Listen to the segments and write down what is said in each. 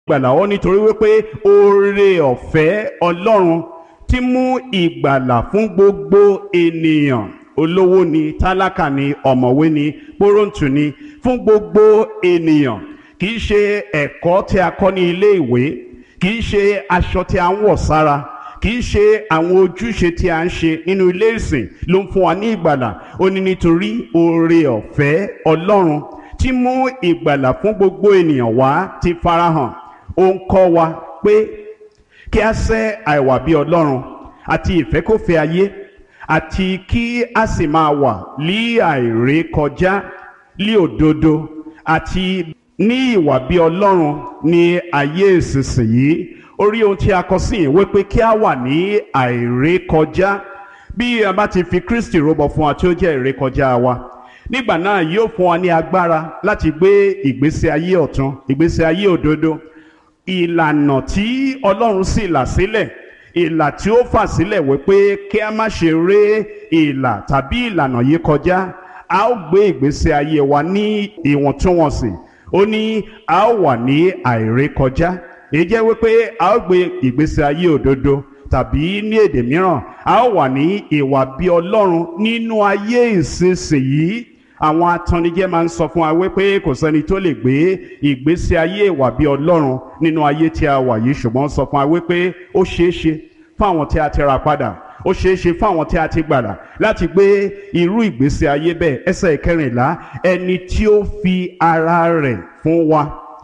ìgbàlà ọ nítorí wípé oore ọ̀fẹ́ ọlọ́run ti mú ìgbàlà fún gbogbo ènìyàn olówó ni tálákà ni ọ̀mọ̀wé ni pọ́rọ̀ǹtù ni fún gbogbo ènìyàn kì í ṣe ẹ̀kọ́ tí a kọ́ ní ilé ìwé kì í ṣe aṣọ tí a ń wọ̀ sára kì í ṣe àwọn ojúṣe tí a ń ṣe nínú ilé ìsìn ló ń fún wa ní ìgbàlà ó ní nítorí oore ọ̀fẹ́ ọlọ́run tí mú ìgbàlà fún gbogbo ènìyàn wá ti farahàn ó ń kọ́ wa pé kí a sẹ́ àìwà bí ọlọ́run àti ìfẹ́kọ̀fẹ́ ayé àti kí a sì máa wà lí àìrékọjá lí òdodo àti ní ìwà bí ọlọ́run ní ayé ìsinsìnyí orí ohun tí a kọ sí ìwé pé kí a wà ní àìrékọjá bí a bá ti fi Kristi rúbọ fún wa tí ó jẹ́ ìrékọjá wa nígbà náà yóò fún wa ní agbára láti gbé ìgbésí ayé ọ̀tun ìgbésí ayé òdodo ìlànà tí Ọlọ́run sì là sílẹ̀ ìlà tí ó fà sílẹ̀ wípé kí a má ṣe ré ìlà tàbí ìlànà yìí kọjá a ó gbé ìgbésí ayé wa ní ìwọ̀ntúnwọ̀nsì ó ní a ó wà ní àìrékọjá èyí jẹ́ wípé a ó gbé ìgbésí ayé òdodo tàbí ní èdè mìíràn a ó wà ní ìwà bí Ọlọ́run nínú ayé ìsinsìnyí àwọn atannijẹ́ máa ń sọ fún wa wípé kò sẹ́ni tó lè gbé ìgbésí ayé ìwà bí Ọlọ́run nínú ayé tí a wà yìí ṣùgbọ́n sọ fún wa wípé ó ṣeé ṣe fún àwọn tí a ti rà padà ó ṣeé ṣe fún àwọn tí a ti gbàdà láti gbé irú ìgbésí ayé bẹ́ẹ̀ ẹsẹ̀ ìkẹrìnlá ẹni tí ó fi ara rẹ̀ fún wa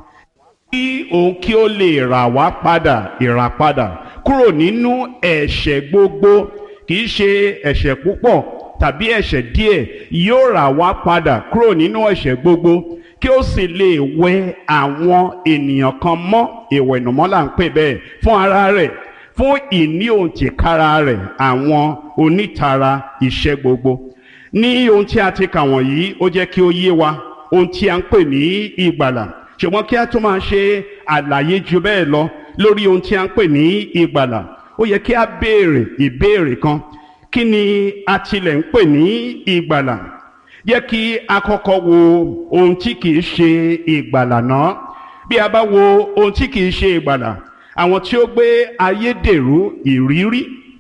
kí òun kí ó lè rà wá padà ìràpadà kúrò nínú ẹ̀ṣẹ̀ gbogbo kì í ṣe ẹ̀ṣẹ̀ púpọ̀ tàbí ẹ̀ṣẹ̀ díẹ̀ yóò rà wá padà kúrò nínú ẹ̀ṣẹ̀ gbogbo kí ó sì lè wẹ àwọn ènìyàn kan mọ́ ìwẹ̀nùmọ́ là ń pè bẹ́ẹ̀ fún ara rẹ̀ fún ìní òǹtìkára rẹ̀ àwọn onítara iṣẹ́ gbogbo ní ohun tí a ti kà wọ̀nyí ó jẹ́ kí ó yé wa ohun tí a ń pè ní ìgbàlà ṣùgbọ́n kí a tún máa ṣe àlàyé ju bẹ́ẹ̀ lọ lórí ohun tí a ń pè ní ìgbàlà ó yẹ kí a béèrè ìbéèrè kan kí ni a tilẹ̀ ń pè ní ìgbàlà yẹ kí a kọ́kọ́ wo ohun tí kìí ṣe ìgbàlà náà bí a bá wo ohun tí kìí ṣe ìgbàlà àwọn tí ó gbé ayédèrú ìrírí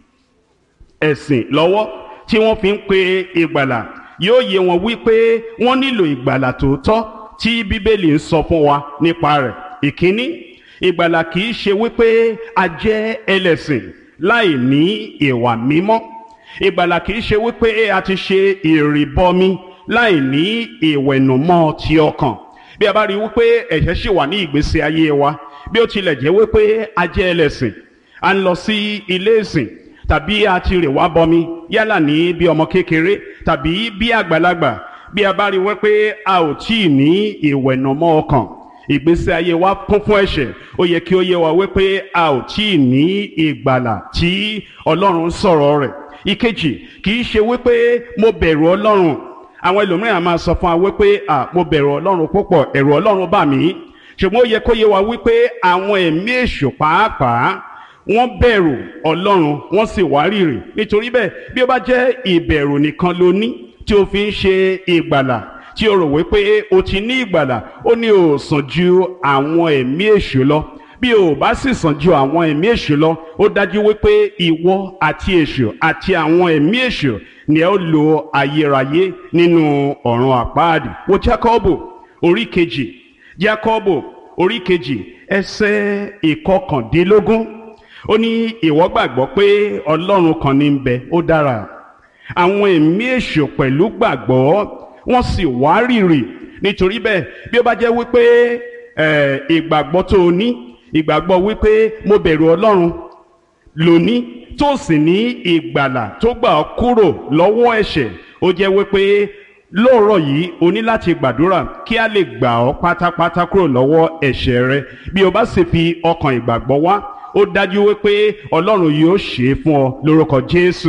ẹ̀sìn lọ́wọ́ tí wọ́n fi ń pe ìgbàlà yóò yé wọn wípé wọ́n nílò ìgbàlà tòótọ́ tí bíbélì ń sọ fún wa nípa rẹ̀ ìkíní ìgbàlà kìí ṣe wípé a jẹ́ ẹlẹ́sìn láì ní ìwà mímọ́ ìgbàlà kìí ṣe wípé a ti ṣe ìrìbọmi láì ní ìwẹ̀nùmọ́ ti ọkàn bí a bá rí wípé ẹ̀ṣẹ̀ ṣì wà ní ìgbésí ayé wa bí ó tilẹ̀ jẹ́ wípé a jẹ́ ẹlẹ́sìn a ń lọ sí ilé ìsìn tàbí a ti rè wá bọmi yálà ní bí ọmọ kékeré tàbí bí àgbàlagbà bí a bá rí wípé a ò tí ì ní ìwẹ̀nùmọ́ ọkàn ìgbésí ayé wa kún fún ẹ̀ṣẹ̀ ó yẹ kí ó yé wa wípé a ò tí ì ní ìgbàlà tí Ọlọ́run sọ̀rọ̀ rẹ̀ ìkejì kì í ṣe wípé mo bẹ̀rù Ọlọ́run àwọn ẹlòmíràn máa sọ fún wa wípé à mo bẹ̀rù Ọlọ́run púpọ̀ ẹ̀rù Ọlọ́run bà mí ṣùgbọ́n ó yẹ kó yé wa wípé àwọn ẹ̀mí èṣù pàápàá wọ́n bẹ̀rù Ọlọ́run wọ́n sì wárìrì nítorí bẹ́ẹ̀ bí ó bá jẹ́ ìbẹ̀rù nìkan ló ní tí o fi ń ṣe ìgbàlà tí o rò wípé o ti ní ìgbàlà ó ní o sàn ju àwọn ẹ̀mí èṣù lọ bí o bá sì sàn ju àwọn ẹ̀mí èṣù lọ ó dájú wípé ìwọ àti èṣù àti àwọn ẹ̀mí èṣù ni ẹ ó lo ayérayé nínú ọ̀run àpáàdì wo Jákọ́bù orí kejì Jákọ́bù orí kejì ẹsẹ̀ ìkọkàndínlógún ó ní ìwọ gbàgbọ́ pé Ọlọ́run kan ní ń bẹ ó dára àwọn ẹ̀mí èṣù pẹ̀lú gbàgbọ́ wọ́n sì wárìrì nítorí bẹ́ẹ̀ bí ó bá jẹ́ wípé ìgbàgbọ́ tó o ní ìgbàgbọ́ wípé mo bẹ̀rù Ọlọ́run lóní tó sì ní ìgbàlà tó gbà ọ́ kúrò lọ́wọ́ ẹ̀ṣẹ̀ ó jẹ́ wípé lóòrọ̀ yìí o ní láti gbàdúrà kí a lè gbà ọ́ pátápátá kúrò lọ́wọ́ ẹ̀ṣẹ̀ rẹ bí o bá sì fi ọkàn ìgbàgbọ́ wá ó dájú wípé Ọlọ́run yóò ṣe é fún ọ lórúkọ Jésù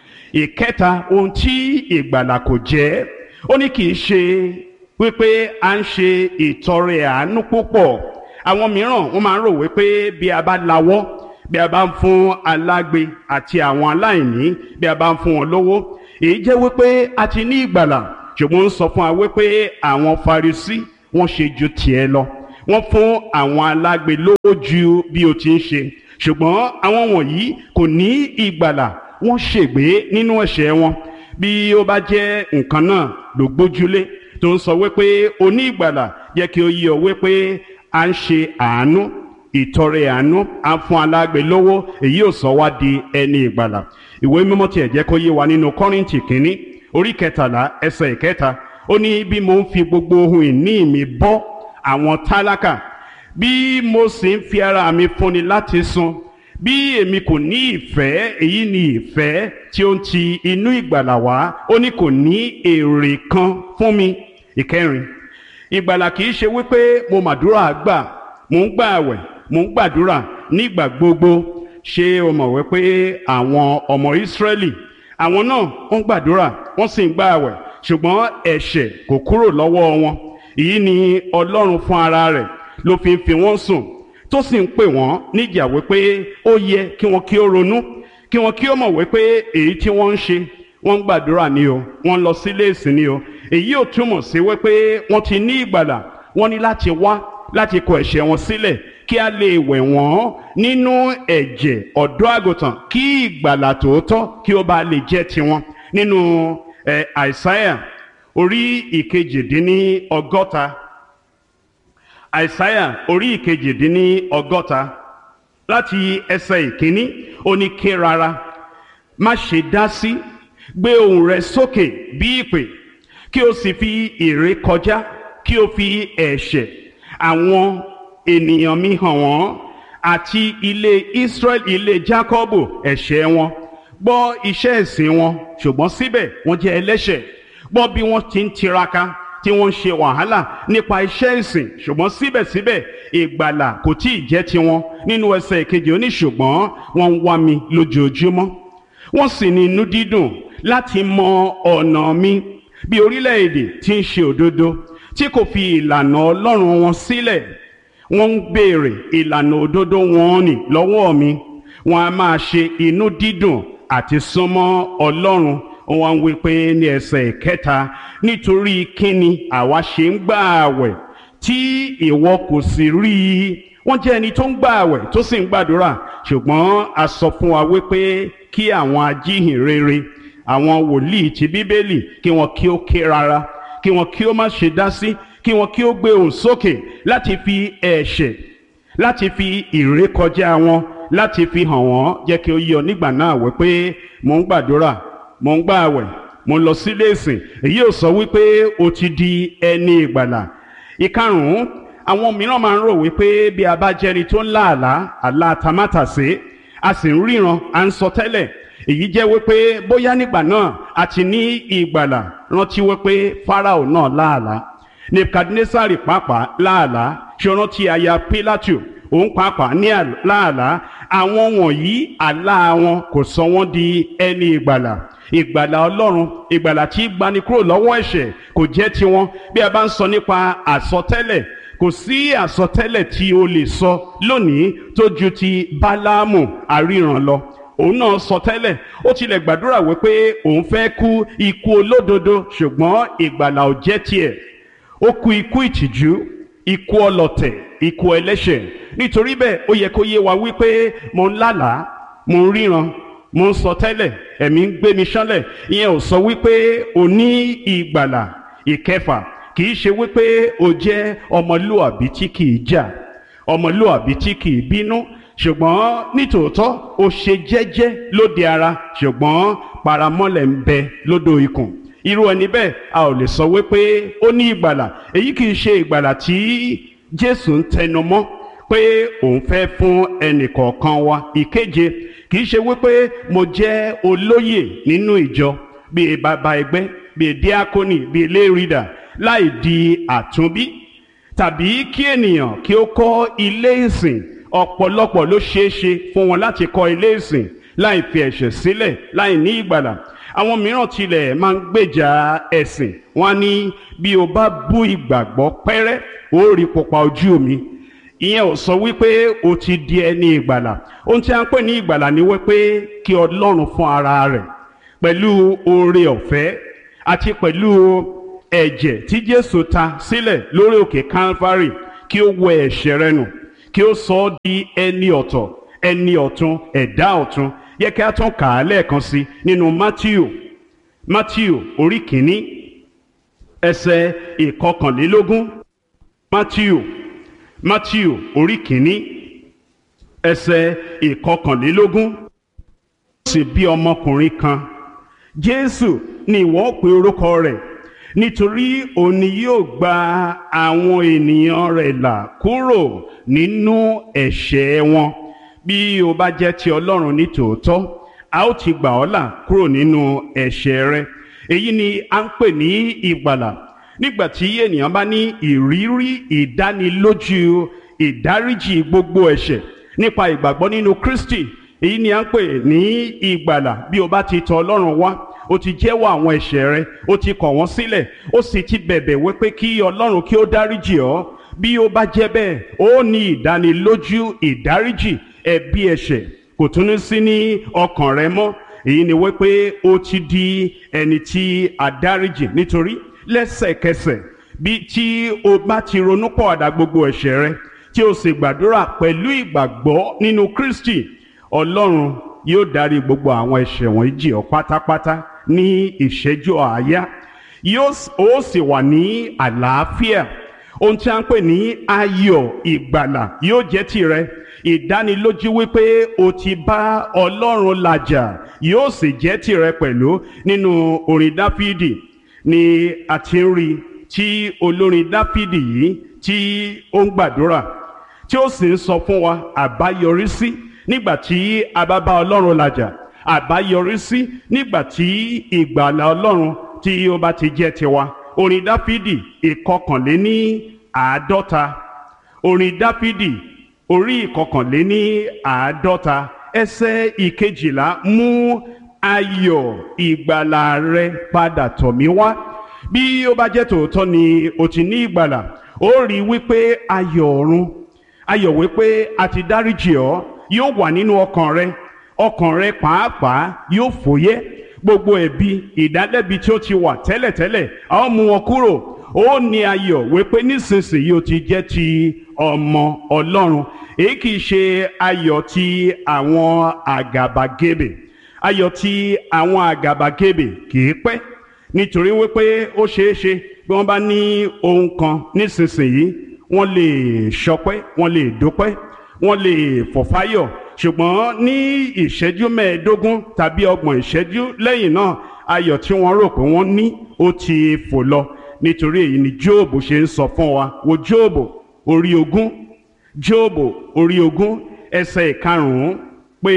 ìkẹta ohun tí ìgbàlà kò jẹ́ ó ní kì í ṣe wípé à ń ṣe ìtọrẹ àánú púpọ̀ àwọn mìíràn wọ́n máa ń rò wípé bí a bá lawọ́ bí a bá ń fún alágbe àti àwọn aláìní bí a bá ń fún wọn lówó èyí jẹ́ wípé a ti ní ìgbàlà ṣùgbọ́n ń sọ fún wa wípé àwọn Farisí wọ́n ṣe ju tiẹ̀ lọ wọ́n fún àwọn alágbe lówó ju bí o ti ń ṣe ṣùgbọ́n àwọn wọ̀nyí kò ní ìgbàlà wọ́n ṣègbé nínú ẹ̀ṣẹ̀ wọn bí ó bá jẹ́ nǹkan náà ló gbójúlé tó ń sọ wípé o ní ìgbàlà jẹ́ kí o yí ọ wípé à ń ṣe àánú ìtọrẹ àánú à ń fún alágbe lówó èyí ò sọ wá di ẹni ìgbàlà ìwé mímọ́ tiẹ̀ jẹ́ kó yé wa nínú kọ́rìntì kínní orí kẹtàlá ẹsẹ̀ ìkẹta ó ní bí mo ń fi gbogbo ohun ìní mi bọ́ àwọn tálákà bí mo sì ń fi ara mi fúnni láti sun bí èmi kò ní ìfẹ́ èyí ni ìfẹ́ tí ó ń ti inú ìgbàlà wá ó ní kò ní èrè kan fún mi ìkẹrin ìgbàlà kì í ṣe wípé mo màdúrà gbà mò ń gbà àwẹ̀ mò ń gbàdúrà nígbà gbogbo ṣé o mọ̀ wípé àwọn ọmọ Ísírẹ́lì àwọn náà wọ́n gbàdúrà wọ́n sì ń gbà àwẹ̀ ṣùgbọ́n ẹ̀ṣẹ̀ kò kúrò lọ́wọ́ wọn èyí ni Ọlọ́run fún ara rẹ̀ ló fi ń fi wọ́n sùn tó sì ń pè wọ́n níjà wípé ó yẹ kí wọ́n kí ó ronú kí wọ́n kí ó mọ̀ wípé èyí tí wọ́n ń ṣe wọ́n ń gbàdúrà ni o wọ́n ń lọ sílé ìsìn ni o èyí ò túmọ̀ sí wípé wọ́n ti ní ìgbàlà wọ́n ní láti wá láti kọ ẹ̀ṣẹ̀ wọn sílẹ̀ kí a lè wẹ̀ wọ́n nínú ẹ̀jẹ̀ ọ̀dọ́ àgùntàn kí ìgbàlà tòótọ́ kí ó bá lè jẹ́ tiwọn nínú ẹ̀ àìsáyà orí ìkejìdínní ọgọ́ta àìsáyà orí ìkejìdínní ọgọ́ta láti ẹsẹ̀ ìkíní ó ní ké rárá má ṣe dá sí gbé ohùn rẹ sókè bí ìpè kí o sì fi ère kọjá kí o fi ẹ̀ṣẹ̀ àwọn ènìyàn mi hàn wọ́n àti ilé Israel ilé Jákọ́bù ẹ̀ṣẹ̀ wọn gbọ́ iṣẹ́ ẹ̀sìn wọn ṣùgbọ́n síbẹ̀ wọ́n jẹ́ ẹlẹ́ṣẹ̀ gbọ́ bí wọ́n ti ń tiraka tí wọ́n ń ṣe wàhálà nípa iṣẹ́ ìsìn ṣùgbọ́n síbẹ̀síbẹ̀ ìgbàlà kò tí ì jẹ́ tiwọn nínú ẹsẹ̀ ìkejì ó ní ṣùgbọ́n wọ́n ń wá mi lójoojúmọ́ wọ́n sì ní inú dídùn láti mọ ọ̀nà mi bí orílẹ̀-èdè tí ń ṣe òdodo tí kò fi ìlànà Ọlọ́run wọn sílẹ̀ wọ́n ń béèrè ìlànà òdodo wọn nì lọ́wọ́ mi wọ́n á máa ṣe inú dídùn àti súnmọ́ Ọlọ́run wọ́n wí pé ní ẹsẹ̀ kẹta nítorí kíni àwa ṣe ń gbà àwẹ̀ tí ìwọ kò sì rí i wọ́n jẹ́ ẹni tó ń gbà àwẹ̀ tó sì ń gbàdúrà ṣùgbọ́n a sọ fún wa wípé kí àwọn ajíhìn rere àwọn wòlíì ti bíbélì kí wọ́n kí ó ké rárá kí wọ́n kí ó má ṣe dá sí kí wọ́n kí ó gbé ohùn sókè láti fi ẹ̀ṣẹ̀ láti fi ìrékọjá wọn láti fi hàn wọ́n jẹ́ kí ó yé ọ nígbà náà wípé mò ń gbàdúrà mò ń gbààwẹ̀ mò ń lọ sílé ìsìn èyí ò sọ wípé o ti di ẹni ìgbàlà ìkarùn-ún àwọn mìíràn máa ń rò wípé bí a bá jẹ́ni tó ń lá àlá àlá tamátàsé a sì ń ríran à ń sọ tẹ́lẹ̀ èyí jẹ́ wípé bóyá nígbà náà a ti ní ìgbàlà rántí wípé Fáráò náà láàlá Nebukadnesari pàápàá láàlá ṣe rántí aya Pílátù òun pàápàá ní láàlá àwọn wọ̀nyí àlá wọn kò sọ wọ́n di ẹni ìgbàlà ìgbàlà ọlọ́run ìgbàlà tí gbani kúrò lọ́wọ́ ẹ̀ṣẹ̀ kò jẹ́ tiwọn bí a bá ń sọ nípa àsọtẹ́lẹ̀ kò sí àsọtẹ́lẹ̀ tí o lè sọ lónìí tó ju ti bálámù àríran lọ òun náà sọ tẹ́lẹ̀ ó tilẹ̀ gbàdúrà wípé òun fẹ́ kú ikú olódodo ṣùgbọ́n ìgbàlà ò jẹ́ tiẹ̀ ó kú ikú ìtìjú ikú ọlọ̀tẹ̀ ikú ẹlẹ́ṣẹ̀ nítorí bẹ́ẹ̀ ó yẹ kó yé wa wípé mo ń lálàá mo ń ríran mo ń sọ tẹ́lẹ̀ ẹ̀mí ń gbé mi ṣánlẹ̀ ìyẹn ò sọ wípé o ní ìgbàlà ìkẹfà kì í ṣe wípé o jẹ́ ọmọlúàbí tí kì í jà ọmọlúàbí tí kì í bínú ṣùgbọ́n nítòótọ́ o ṣe jẹ́jẹ́ lóde ara ṣùgbọ́n paramọ́lẹ̀ ń bẹ lódò ikùn irú ẹni bẹ́ẹ̀ a ò lè sọ wípé ó ní ìgbàlà èyí kì í ṣe ìgbàlà tí Jésù ń tẹnu mọ́ pé òun fẹ́ fún ẹnìkọ̀ọ̀kan wa ìkeje kì í ṣe wípé mo jẹ́ olóyè nínú ìjọ bíi bàbá ẹgbẹ́ bíi díákónì bíi lérìdà láì di àtúnbí tàbí kí ènìyàn kí ó kọ́ ilé ìsìn ọ̀pọ̀lọpọ̀ ló ṣeé ṣe fún wọn láti kọ́ ilé ìsìn láì fi ẹ̀ṣẹ̀ sílẹ̀ láì ní ìgbàlà àwọn mìíràn tilẹ̀ máa ń gbèjà ẹ̀sìn wọn ní bí o bá bú ìgbàgbọ́ pẹ́rẹ́ ó rí pupa ojú mi ìyẹn ò sọ wípé o ti di ẹni ìgbàlà ohun tí a ń pè ní ìgbàlà ni wípé kí ọlọ́run fún ara rẹ̀ pẹ̀lú oore ọ̀fẹ́ àti pẹ̀lú ẹ̀jẹ̀ tí jésù ta sílẹ̀ lórí òkè calvary kí ó wẹ ẹ̀ṣẹ̀ rẹ nù kí ó sọ ọ́ di ẹni ọ̀tọ̀ ẹni ọ̀tun ẹ̀dá ọ̀tun yẹ kí a tún kà á lẹ́ẹ̀kan sí nínú Matthew Matthew orí kìíní ẹsẹ̀ ìkọkànlélógún Matthew Matthew orí kìíní ẹsẹ̀ ìkọkànlélógún sì bí ọmọkùnrin kan Jésù ni ìwọ pe orúkọ rẹ̀ nítorí òun ni yóò gba àwọn ènìyàn rẹ̀ là kúrò nínú ẹ̀ṣẹ̀ wọn bí o bá jẹ́ ti Ọlọ́run ní tòótọ́ a ó ti gbà ọ́ là kúrò nínú ẹ̀ṣẹ̀ rẹ èyí ni à ń pè ní ìgbàlà nígbà tí ènìyàn bá ní ìrírí ìdánilójú ìdáríjì gbogbo ẹ̀ṣẹ̀ nípa ìgbàgbọ́ nínú Kristi èyí ni à ń pè ní ìgbàlà bí o bá ti tọ̀ Ọlọ́run wá o ti jẹ́wọ́ àwọn ẹ̀ṣẹ̀ rẹ o ti kọ̀ wọ́n sílẹ̀ o sì ti bẹ̀bẹ̀ wípé kí Ọlọ́run kí ó dáríjì ọ́ bí ó bá jẹ́ bẹ́ẹ̀ ó ní ìdánilójú ìdáríjì ẹ̀bi ẹ̀ṣẹ̀ kò tún ní sí ní ọkàn rẹ mọ́ èyí ni wípé o ti di ẹni tí a dáríjì nítorí lẹ́sẹ̀kẹsẹ̀ bí tí o bá ti ronú pọ̀àdà gbogbo ẹ̀ṣẹ̀ rẹ tí o sì gbàdúrà pẹ̀lú ìgbàgbọ́ nínú Kristi Ọlọ́run yóò dárí gbogbo àwọn ẹ̀ṣẹ̀ wọ̀nyí jì ọ́ pátápátá ní ìṣẹ́jú àáyá yóò ó sì wà ní àlàáfíà ohun tí a ń pè ní ayọ̀ ìgbàlà yóò jẹ́ tirẹ̀ ìdánilójú wípé o ti bá Ọlọ́run làjà yóò sì jẹ́ tirẹ̀ pẹ̀lú nínú orin Dáfídì ni a ti ń rí tí olórin Dáfídì yìí tí ó ń gbàdúrà tí ó sì ń sọ fún wa àbáyọrí sí nígbà tí a bá bá Ọlọ́run làjà àbáyọrí sí nígbà tí ìgbàlà Ọlọ́run tí ó bá ti jẹ́ tiwa orin Dáfídì ìkọkànléní àádọ́ta orin Dáfídì orí ìkọkànléní àádọ́ta ẹsẹ̀ ìkejìlá mú ayọ̀ ìgbàlà rẹ padà tọ̀ mí wá bí ó bá jẹ́ tòótọ́ ni o ti ní ìgbàlà ó rí wípé ayọ̀ ọ̀run ayọ̀ wípé a ti dáríjì ọ́ yóò wà nínú ọkàn rẹ ọkàn rẹ pàápàá yóò fòyẹ́ gbogbo ẹ̀bi ìdálẹ́bi tí ó ti wà tẹ́lẹ̀tẹ́lẹ̀ a ó mú wọn kúrò ó ní ayọ̀ wípé nísinsìnyí o ti jẹ́ ti ọmọ Ọlọ́run èyí kì í ṣe ayọ̀ ti àwọn àgàbàgebè ayọ̀ ti àwọn àgàbàgebè kì í pẹ́ nítorí wípé ó ṣeé ṣe bí wọ́n bá ní ohun kan nísinsìnyí wọ́n lè ṣọpẹ́ wọ́n lè dúpẹ́ wọ́n lè fọ̀fáyọ̀ ṣùgbọ́n ní ìṣẹ́jú mẹ́ẹ̀ẹ́dógún tàbí ọgbọ̀n ìṣẹ́jú lẹ́yìn náà ayọ̀ tí wọ́n rò pé wọ́n ní ó ti fò lọ nítorí èyí ni Jóòbù ṣe ń sọ fún wa wo Jóòbù orí ogún Jóòbù orí ogún ẹsẹ̀ ìkarùn-ún pé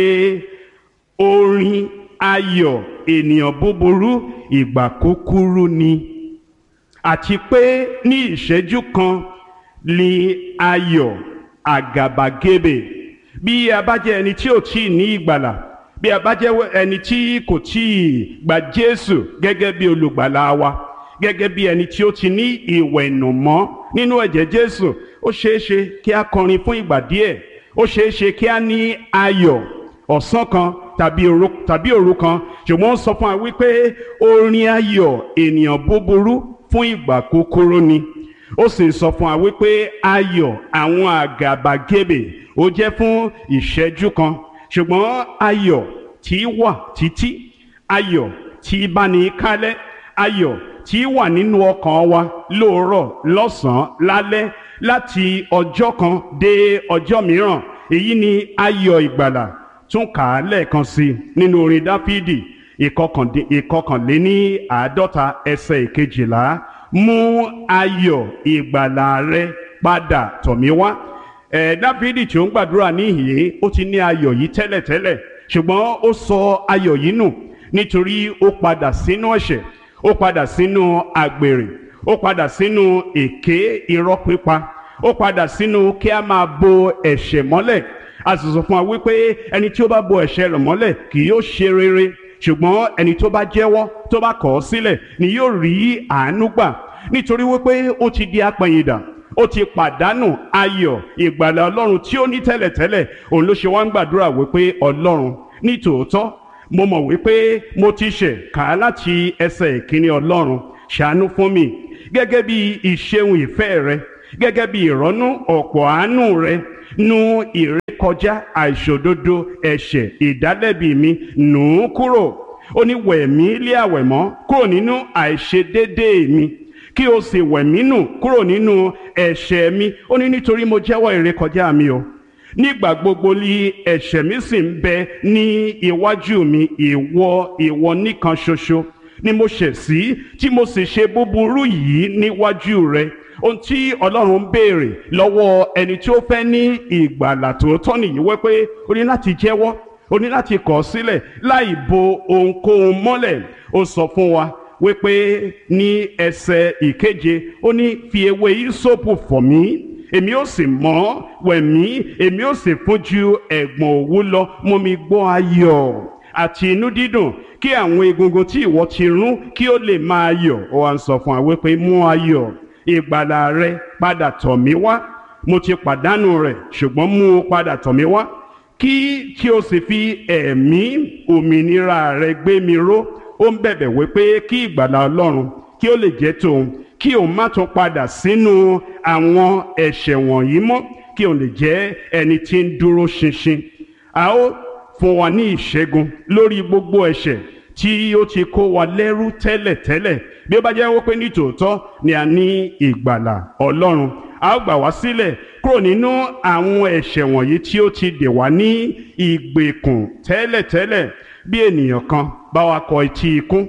orin ayọ̀ ènìyàn búburú ìgbà kúkúrú ni àti pé ní ìṣẹ́jú kan ni ayọ̀ àgàbàgebè bí a bá jẹ́ ẹni tí ò tí ì ní ìgbàlà bí a bá jẹ́ ẹni tí kò tí ì gba Jésù gẹ́gẹ́ bí olùgbàlà wa gẹ́gẹ́ bí ẹni tí ó ti ní ìwẹ̀nùmọ́ nínú ẹ̀jẹ̀ Jésù ó ṣeé ṣe kí a kọrin fún ìgbà díẹ̀ ó ṣeé ṣe kí a ní ayọ̀ ọ̀sán kan tàbí òru tàbí òru kan ṣùgbọ́n ó sọ fún wa wípé orin ayọ̀ ènìyàn búburú fún ìgbà kúkúrú ni ó sì sọ fún wa wípé ayọ̀ àwọn àgàbàgebè ó jẹ́ fún ìṣẹ́jú kan ṣùgbọ́n ayọ̀ tí wà títí ayọ̀ tí bá ní kálẹ̀ ayọ̀ tí wà nínú ọkàn wa lóòrọ̀ lọ́sàn-án lálẹ́ láti ọjọ́ kan dé ọjọ́ mìíràn èyí ni ayọ̀ ìgbàlà tún kà á lẹ́ẹ̀kan sí i nínú orin dáfídì ìkọkànléní àádọ́ta ẹsẹ̀ ìkejìlá mú ayọ̀ ìgbàlà rẹ padà tọ̀ mí wá ẹ̀ dáfídì tí ó ń gbàdúrà níhìn ó ti ní ayọ̀ yìí tẹ́lẹ̀tẹ́lẹ̀ ṣùgbọ́n ó sọ ayọ̀ yìí nù nítorí ó padà sínú ẹ̀ṣẹ̀ ó padà sínú àgbèrè ó padà sínú èké irọ́ pípa ó padà sínú kí a máa bo ẹ̀ṣẹ̀ mọ́lẹ̀ a sì sọ fún wa wípé ẹni tí ó bá bo ẹ̀ṣẹ̀ rẹ̀ mọ́lẹ̀ kì yóò ṣe rere ṣùgbọ́n ẹni tó bá jẹ́wọ́ tó bá kọ̀ ọ́ sílẹ̀ ni yóò rí àánú gbà nítorí wípé ó ti di apẹ̀yìndà ó ti pàdánù ayọ̀ ìgbàlà ọlọ́run tí ó ní tẹ́lẹ̀tẹ́lẹ̀ òun ló ṣe wá ń gbàdúrà wípé ọlọ́run ní tòótọ́ mo mọ̀ wípé mo ti ṣẹ̀ kà á láti ẹsẹ̀ ìkíní ọlọ́run ṣàánú fún mi gẹ́gẹ́ bí ìṣeun ìfẹ́ rẹ gẹ́gẹ́ bí ìrọ́nú ọ̀pọ̀ àánú rẹ nu ìrékọjá àìṣòdodo ẹ̀ṣẹ̀ ìdálẹ́bi mi nù ú kúrò ó ní wẹ̀mí lé àwẹ̀mọ́ kúrò nínú àìṣedédé mi kí o sì wẹ̀mí nù kúrò nínú ẹ̀ṣẹ̀ mi ó ní nítorí mo jẹ́wọ́ ìrékọjá mi o nígbà gbogbo ni ẹ̀ṣẹ̀ mi sì ń bẹ ní iwájú mi ìwọ ìwọ nìkan ṣoṣo ni mo ṣẹ̀ sí tí mo sì ṣe búburú yìí níwájú rẹ ohun tí ọlọ́run ń béèrè lọ́wọ́ ẹni tí ó fẹ́ ní ìgbàlà tòótọ́ nìyí wípé o ní láti jẹ́wọ́ o ní láti kọ̀ ọ́ sílẹ̀ láì bo ohunkóhun mọ́lẹ̀ ó sọ fún wa wípé ní ẹsẹ̀ ìkeje ó ní fi ewé ìsopù fọ̀ mí èmi ó sì mọ́ wẹ̀mí èmi ó sì fún ju ẹ̀gbọ̀n òwú lọ mú mi gbọ́ ayọ̀ àti inú dídùn kí àwọn egungun tí ìwọ ti rún kí ó lè máa yọ̀ ó wá ń sọ fún wa wípé mú ayọ̀ ìgbàlà rẹ padà tọ̀ mí wá mo ti pàdánù rẹ̀ ṣùgbọ́n mú o padà tọ̀ mí wá kí kí o sì fi ẹ̀mí òmìnira rẹ gbé mi ró ó ń bẹ̀bẹ̀ wípé kí ìgbàlà ọlọ́run kí ó lè jẹ́ tòun kí òun má tún padà sínú àwọn ẹ̀ṣẹ̀ wọ̀nyí mọ́ kí òun lè jẹ́ ẹni tí ń dúró ṣinṣin a ó fún wa ní ìṣẹ́gun lórí gbogbo ẹ̀ṣẹ̀ tí ó ti kó wa lẹ́rú tẹ́lẹ̀tẹ́lẹ̀ bí ó bá jẹ́ wípé ní tòótọ́ ni a ní ìgbàlà ọlọ́run a ó gbà wá sílẹ̀ kúrò nínú àwọn ẹ̀ṣẹ̀ wọ̀nyí tí ó ti dè wá ní ìgbèkùn tẹ́lẹ̀tẹ́lẹ̀ bí ènìyàn kan bá wa kọ etí ikún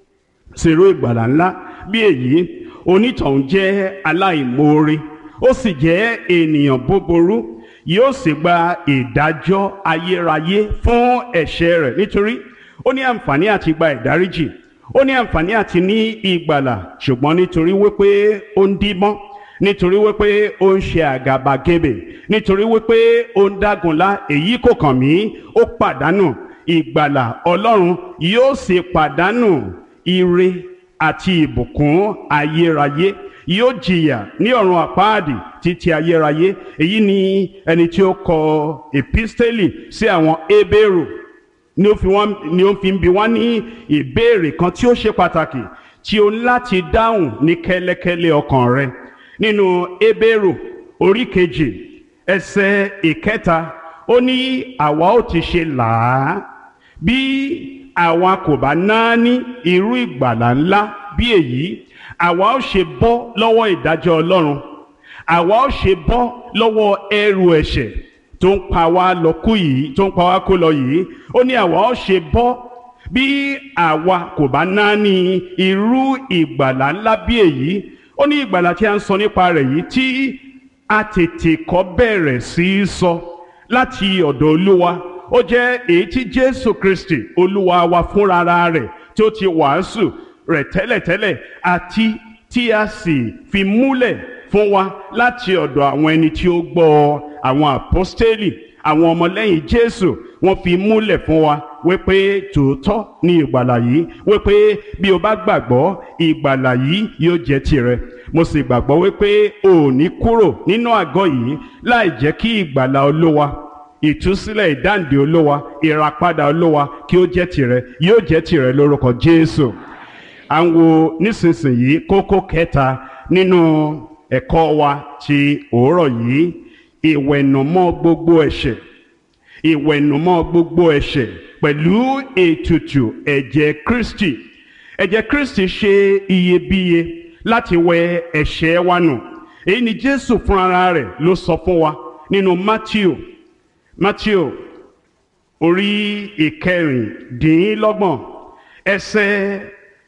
sèrò ìgbàlà ńlá bí èyí onítọ̀hún jẹ́ aláìmoore ó sì jẹ́ ènìyàn búburú yóò sì gba ìdájọ́ ayérayé fún ẹ̀ṣẹ̀ rẹ̀ nítorí ó ní àǹfààní àti gba ìdáríjì ó ní àǹfààní àti ní ìgbàlà ṣùgbọ́n nítorí wípé ó ń dímọ́ nítorí wípé ó ń ṣe àgàbàgebè nítorí wípé ó ń dágunlá èyí kò kàn mí ó pàdánù ìgbàlà ọlọ́run yóò sì pàdánù ire àti ìbùkún ayérayé yóò jìyà ní ọ̀run àpáàdì títí ayérayé èyí ni ẹni tí ó kọ episteli sí àwọn ebéèrò ni ó fi wọ́n ni ó fi ń bi wọ́n ní ìbéèrè kan tí ó ṣe pàtàkì tí o ní láti dáhùn ní kẹ́lẹ́kẹ́lẹ́ ọkàn rẹ nínú ebéèrò orí kejì ẹsẹ̀ ìkẹta ó ní àwa ó ti ṣe làá bí àwa kò bá náání irú ìgbàlà ńlá bí èyí àwa ó ṣe bọ́ lọ́wọ́ ìdájọ́ Ọlọ́run àwa ó ṣe bọ́ lọ́wọ́ ẹrù ẹ̀ṣẹ̀ tó ń pa wá lọ kú yìí tó ń pa wá kó lọ yìí ó ní àwa ó ṣe bọ́ bí àwa kò bá náání irú ìgbàlà ńlá bí èyí ó ní ìgbàlà tí a ń sọ nípa rẹ̀ yìí tí a tètè kọ́ bẹ̀rẹ̀ sí í sọ láti ọ̀dọ̀ Olúwa ó jẹ́ èyí tí Jésù Kristi Olúwa wa fúnra rẹ̀ tí ó ti wàásù rẹ̀ tẹ́lẹ̀tẹ́lẹ̀ àti tí a sì fi múlẹ̀ fún wa láti ọ̀dọ̀ àwọn ẹni tí ó gbọ́ àwọn àpọ́stélì àwọn ọmọlẹ́yìn Jésù wọ́n fi múlẹ̀ fún wa wípé tòótọ́ ní ìgbàlà yìí wípé bí o bá gbàgbọ́ ìgbàlà yìí yóò jẹ́ tirẹ̀ mo sì gbàgbọ́ wípé o ò ní kúrò nínú àgọ́ yìí láì jẹ́ kí ìgbàlà Olúwa ìtúsílẹ̀ ìdáǹdè Olúwa ìràpadà Olúwa kí ó jẹ́ tirẹ̀ yóò jẹ́ tirẹ̀ lórúkọ Jésù à ń wo nísinsìnyí kókó kẹta nínú ẹ̀kọ́ wa ti òórọ̀ yìí ìwẹ̀nùmọ́ gbogbo ẹ̀ṣẹ̀ ìwẹ̀nùmọ́ gbogbo ẹ̀ṣẹ̀ pẹ̀lú ètùtù ẹ̀jẹ̀ Kristi ẹ̀jẹ̀ Kristi ṣe iyebíye láti wẹ ẹ̀ṣẹ̀ wa nù èyí ni Jésù fúnra rẹ̀ ló sọ fún wa nínú Matthew Matthew orí ìkẹrìndínlọ́gbọ̀n ẹsẹ̀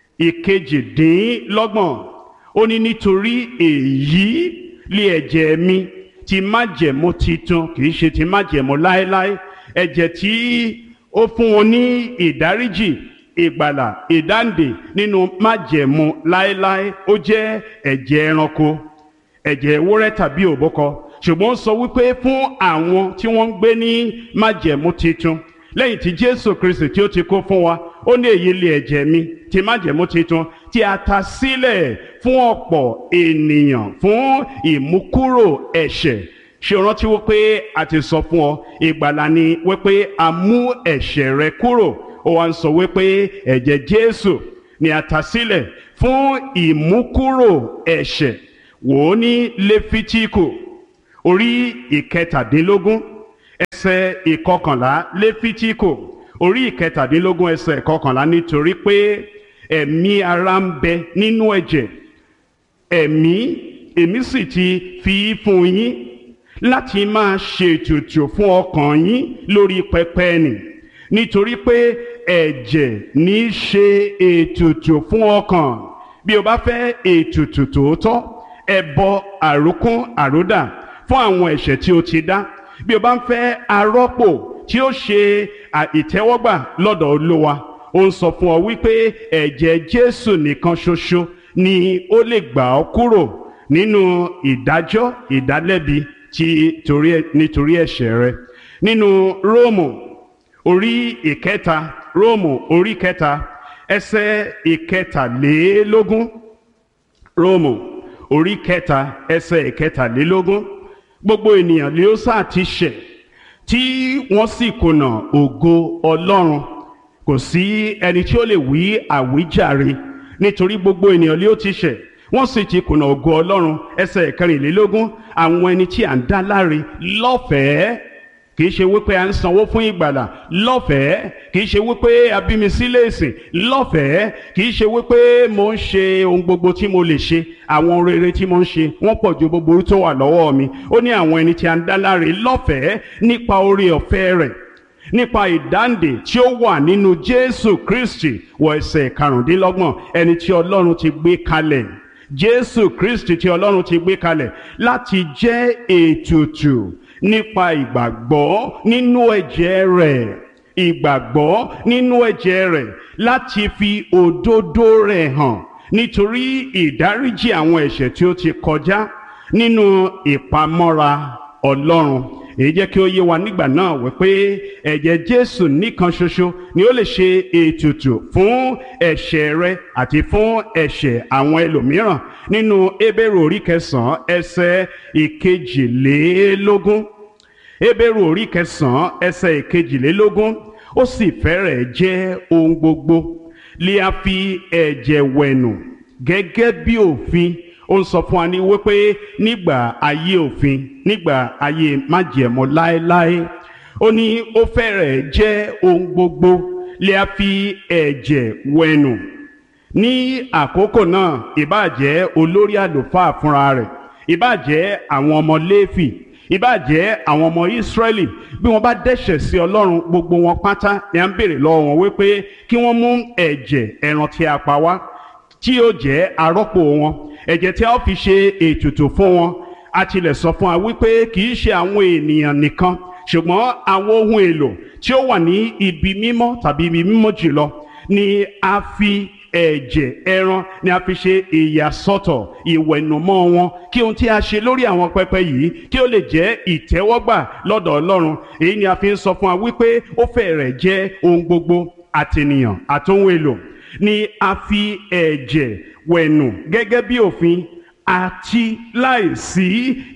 ìkejìdínlọ́gbọ̀n ó ní nítorí èyí lé ẹ̀jẹ̀ mi ti májẹ̀mú titun kì í ṣe ti májẹ̀mú láéláé ẹ̀jẹ̀ tí ó fún wọn ní ìdáríjì ìgbàlà ìdáǹdè nínú májẹ̀mú láéláé ó jẹ́ ẹ̀jẹ̀ ẹranko ẹ̀jẹ̀ ewúrẹ́ tàbí òbúkọ ṣùgbọ́n ó sọ wípé fún àwọn tí wọ́n ń gbé ní májẹ̀mú titun lẹ́yìn tí Jésù Kristi tí ó ti kó fún wa ó ní èyí lé ẹ̀jẹ̀ mi ti májẹ̀mú titun tí a ta sílẹ̀ fún ọ̀pọ̀ ènìyàn fún ìmúkúrò ẹ̀ṣẹ̀ ṣe rántí wípé a ti sọ fún ọ ìgbàlà ni wípé a mú ẹ̀ṣẹ̀ rẹ kúrò ó wá ń sọ wípé ẹ̀jẹ̀ Jésù ni a ta sílẹ̀ fún ìmúkúrò ẹ̀ṣẹ̀ wò ó ní lẹ́fítíkù orí ìkẹtàdínlógún ẹsẹ̀ ìkọkànlá lẹ́fítíkù orí ìkẹtàdínlógún ẹsẹ̀ ìkọkànlá nítorí pé ẹ̀mí ara ń bẹ nínú ẹ̀jẹ̀ ẹ̀mí èmi sì ti fi í fún yín láti máa ṣètùtù fún ọkàn yín lórí pẹpẹ nì nítorí pé ẹ̀jẹ̀ ní í ṣe ètùtù fún ọkàn bí o bá fẹ́ ètùtù tòótọ́ ẹbọ àrókún àródà fún àwọn ẹ̀ṣẹ̀ tí o ti dá bí o bá ń fẹ́ arọ́pò tí ó ṣe ìtẹ́wọ́gbà lọ́dọ̀ olówa ó ń sọ fún ọ wípé ẹ̀jẹ̀ Jésù nìkan ṣoṣo ni ó lè gbà ọ́ kúrò nínú ìdájọ́ ìdálẹ́bi tí torí nítorí ẹ̀ṣẹ̀ rẹ nínú Róòmù orí ìkẹta Róòmù orí kẹta ẹsẹ̀ ìkẹtàlélógún Róòmù orí kẹta ẹsẹ̀ ìkẹtàlélógún gbogbo ènìyàn ni ó sáà ti ṣẹ̀ tí wọ́n sì kùnà ògo Ọlọ́run kò sí ẹni tí ó lè wí àwíjàre nítorí gbogbo ènìyàn ni ó ti ṣẹ̀ wọ́n sì ti kùnà ògo Ọlọ́run ẹsẹ̀ kẹrìnlélógún àwọn ẹni tí à ń dá láre lọ́fẹ̀ẹ́ kì í ṣe wípé à ń sanwó fún ìgbàlà lọ́fẹ̀ẹ́ kì í ṣe wípé a bí mi sílé ìsìn lọ́fẹ̀ẹ́ kì í ṣe wípé mo ń ṣe ohun gbogbo tí mo lè ṣe àwọn rere tí mo ń ṣe wọ́n pọ̀ ju gbogbo tó wà lọ́wọ́ mi ó ní àwọn ẹni tí à ń dá láre lọ́fẹ̀ẹ́ nípa oore ọ̀fẹ́ rẹ̀ nípa ìdáǹdè tí ó wà nínú Jésù Kristi wọ ẹsẹ̀ karùndínlọ́gbọ̀n ẹni tí Ọlọ́run ti gbé kalẹ̀ Jésù Kristi tí Ọlọ́run ti gbé kalẹ̀ láti jẹ́ ètùtù nípa ìgbàgbọ́ nínú ẹ̀jẹ̀ rẹ̀ ìgbàgbọ́ nínú ẹ̀jẹ̀ rẹ̀ láti fi òdodo rẹ̀ hàn nítorí ìdáríjì àwọn ẹ̀ṣẹ̀ tí ó ti kọjá nínú ìpamọ́ra Ọlọ́run èyí jẹ́ kí ó yé wa nígbà náà wípé ẹ̀jẹ̀ Jésù nìkan ṣoṣo ni ó lè ṣe ètùtù fún ẹ̀ṣẹ̀ rẹ àti fún ẹ̀ṣẹ̀ àwọn ẹlòmíràn nínú Hébérù orí kẹsàn-án ẹsẹ̀ ìkejìlélógún Hébérù orí kẹsàn-án ẹsẹ̀ ìkejìlélógún ó sì fẹ́rẹ̀ jẹ́ ohun gbogbo lè a fi ẹ̀jẹ̀ wẹ̀nù gẹ́gẹ́ bí òfin ó ń sọ fún wa ní wípé nígbà ayé òfin nígbà ayé májẹ̀mọ́ láéláé ó ní ó fẹ́rẹ̀ jẹ́ ohun gbogbo lè a fi ẹ̀jẹ̀ wẹ̀nù ní àkókò náà ìbáàjẹ́ olórí àlùfáà fúnra rẹ̀ ìbáàjẹ́ àwọn ọmọ Léfì ìbáàjẹ́ àwọn ọmọ Ísírẹ́lì bí wọ́n bá dẹ́ṣẹ̀ sí Ọlọ́run gbogbo wọn pátá ni à ń béèrè lọ́wọ́ wọn wípé kí wọ́n mú ẹ̀jẹ̀ ẹran tí a pa wá tí yóò jẹ́ arọ́pò wọn ẹ̀jẹ̀ tí a ó fi ṣe ètùtù fún wọn a tilẹ̀ sọ fún wa wípé kì í ṣe àwọn ènìyàn nìkan ṣùgbọ́n àwọn ohun èlò tí ó wà ní ibi mímọ́ tàbí ibi mímọ́ jùlọ ni a fi ẹ̀jẹ̀ ẹran ni a fi ṣe ìyàsọ́tọ̀ ìwẹ̀nùmọ́ wọn kí ohun tí a ṣe lórí àwọn pẹpẹ yìí kí ó lè jẹ́ ìtẹ́wọ́gbà lọ́dọ̀ Ọlọ́run èyí ni a fi ń sọ fún wa wípé ó fẹ́rẹ̀ jẹ́ ohun gbogbo àtènìyàn àtohun èlò ni a fi ẹ̀jẹ̀ wẹ̀nù gẹ́gẹ́ bí òfin àti láìsí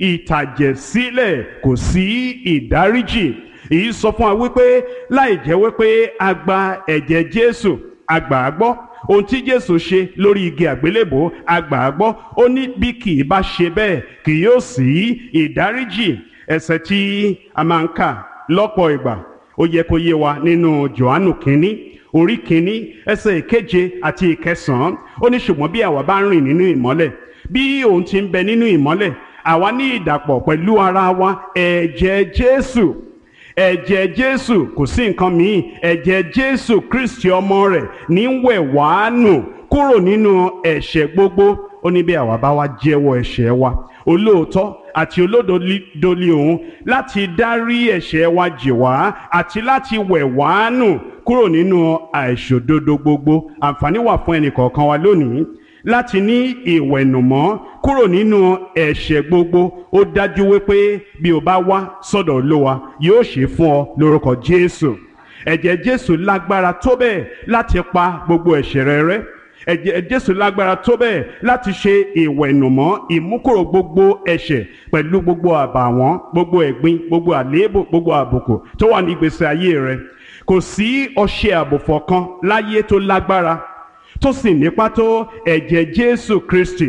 ìtàjẹ̀sílẹ̀ kò sí ìdáríjì èyí sọ fún wa wípé láì jẹ́ wípé a gba ẹ̀jẹ̀ Jésù a gbà á gbọ́ ohun tí Jésù ṣe lórí igi àgbélébò a gbà á gbọ́ ó ní bí kì í bá ṣe bẹ́ẹ̀ kì yóò sí ìdáríjì ẹ̀ṣẹ̀ tí a máa ń kà lọ́pọ̀ ìgbà ó yẹ kó yé wa nínú Jòhánù kínní orí kínní ẹsẹ̀ ìkeje àti ìkẹsàn-án ó ní ṣùgbọ́n bí àwa bá ń rìn nínú ìmọ́lẹ̀ bí òun ti ń bẹ nínú ìmọ́lẹ̀ àwa ní ìdàpọ̀ pẹ̀lú ara wa ẹ̀jẹ̀ Jésù ẹ̀jẹ̀ Jésù kò sí nǹkan míì ẹ̀jẹ̀ Jésù Kristi ọmọ rẹ̀ ní ń wẹ̀ wá nù kúrò nínú ẹ̀ṣẹ̀ gbogbo ó ní bí àwa bá wá jẹ́wọ́ ẹ̀ṣẹ̀ wa olóòótọ́ àti olódodo ni òun láti dárí ẹ̀ṣẹ̀ wa jì wá àti láti wẹ̀ wá nù kúrò nínú àìṣòdodo gbogbo àǹfààní wà fún ẹnìkọ̀ọ̀kan wa lónìí láti ní ìwẹ̀nùmọ́ kúrò nínú ẹ̀ṣẹ̀ gbogbo ó dájú wípé bí o bá wá sọ́dọ̀ Olúwa yóò ṣe fún ọ lórúkọ Jésù ẹ̀jẹ̀ Jésù lágbára tó bẹ́ẹ̀ láti pa gbogbo ẹ̀ṣẹ̀ rẹ rẹ́ ẹ̀jẹ̀ Jésù lágbára tó bẹ́ẹ̀ láti ṣe ìwẹ̀nùmọ́ ìmúkúrò gbogbo ẹ̀ṣẹ̀ pẹ̀lú gbogbo àbàwọ́n gbogbo ẹ̀gbin gbogbo àléébù gbogbo àbùkù tó wà ní ìgbésí ayé rẹ kò sí ọṣẹ àbùfọ̀ kan láyé tó lágbára tó sì nípa tó ẹ̀jẹ̀ Jésù Kristi